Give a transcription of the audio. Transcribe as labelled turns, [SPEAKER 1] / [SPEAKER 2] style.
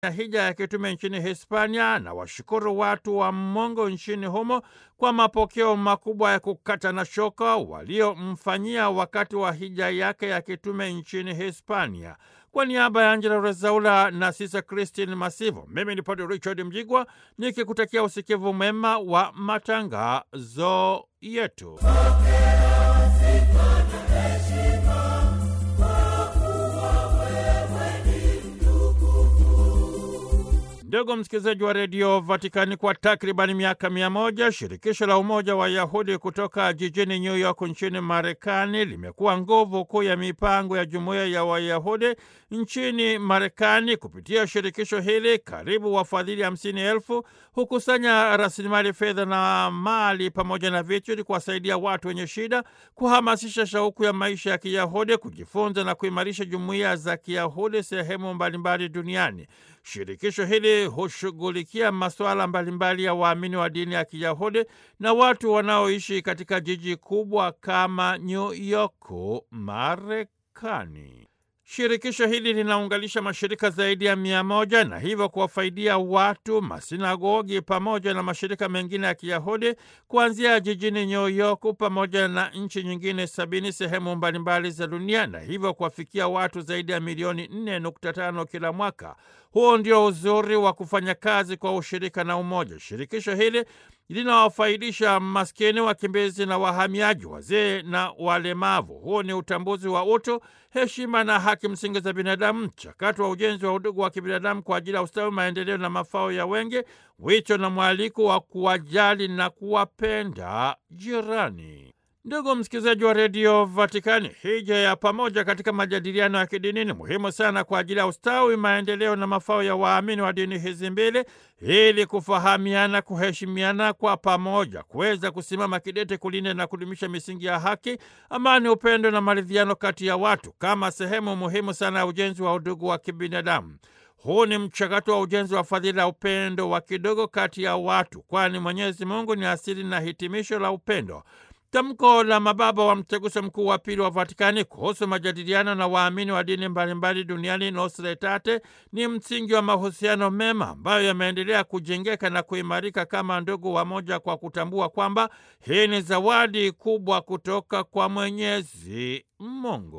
[SPEAKER 1] hija ya kitume nchini Hispania na washukuru watu wa Mungu nchini humo kwa mapokeo makubwa ya kukata na shoka waliomfanyia wakati wa hija yake ya kitume nchini Hispania. Kwa niaba ya Angela Rezaula na Sisa Christine Masivo, mimi ni Padre Richard Mjigwa nikikutakia usikivu mwema wa matangazo yetu. Ndugu msikilizaji wa redio Vatikani, kwa takribani miaka mia moja shirikisho la umoja wa Yahudi kutoka jijini New York nchini Marekani limekuwa nguvu kuu ya mipango ya jumuiya ya Wayahudi nchini Marekani. Kupitia shirikisho hili, karibu wafadhili hamsini elfu hukusanya rasilimali fedha na mali pamoja na vitu ili kuwasaidia watu wenye shida, kuhamasisha shauku ya maisha ya Kiyahudi, kujifunza na kuimarisha jumuiya za Kiyahudi sehemu mbalimbali duniani. Shirikisho hili hushughulikia masuala mbalimbali ya waamini wa dini ya Kiyahudi na watu wanaoishi katika jiji kubwa kama New York, Marekani. Shirikisho hili linaunganisha mashirika zaidi ya mia moja na hivyo kuwafaidia watu, masinagogi pamoja na mashirika mengine ya Kiyahudi kuanzia jijini New York pamoja na nchi nyingine sabini sehemu mbalimbali za dunia na hivyo kuwafikia watu zaidi ya milioni 4.5 kila mwaka. Huo ndio uzuri wa kufanya kazi kwa ushirika na umoja. Shirikisho hili linawafaidisha maskini, wakimbizi na wahamiaji, wazee na walemavu. Huu ni utambuzi wa utu, heshima na haki msingi za binadamu, mchakato wa ujenzi wa udugu wa kibinadamu kwa ajili ya ustawi, maendeleo na mafao ya wengi, wito na mwaliko wa kuwajali na kuwapenda jirani. Ndugu msikilizaji wa redio Vatikani, hija ya pamoja katika majadiliano ya kidini ni muhimu sana kwa ajili ya ustawi, maendeleo na mafao ya waamini wa dini hizi mbili, ili kufahamiana, kuheshimiana kwa pamoja, kuweza kusimama kidete kulinda na kudumisha misingi ya haki, amani, upendo na maridhiano kati ya watu kama sehemu muhimu sana ya ujenzi wa udugu wa kibinadamu. Huu ni mchakato wa ujenzi wa fadhila ya upendo wa kidogo kati ya watu, kwani Mwenyezi Mungu ni asili na hitimisho la upendo. Tamko la mababa wa mtaguso mkuu wa pili wa Vatikani kuhusu majadiliano na waamini wa dini mbalimbali duniani Nostra Aetate ni msingi wa mahusiano mema ambayo yameendelea kujengeka na kuimarika kama ndugu wamoja, kwa kutambua kwamba hii ni zawadi kubwa kutoka kwa Mwenyezi Mungu.